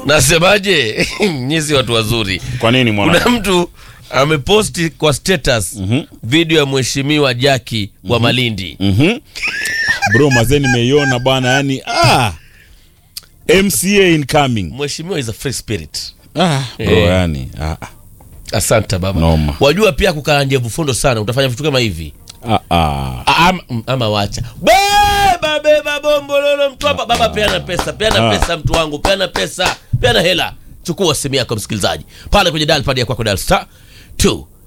nasemaje nyisi watu wazuri Kwa nini mwana? kuna mtu ameposti kwa status video ya mheshimiwa jaki wa malindi Mhm. Bro, mazee nimeiona bwana, yani ah. MCA incoming. mheshimiwa is a free spirit Ah, bro, Eh. yani. Ah, ah. asante baba Noma. wajua pia kukaa ndevu fundo sana utafanya vitu kama hivi Ah, ah. A- ama, mm, ama wacha beba beba bombololo mtu hapa baba peana pesa peana Ah. pesa mtu wangu peana pesa peana hela chukua simu yako msikilizaji pale kwenye dial pad ya kwako dial star 2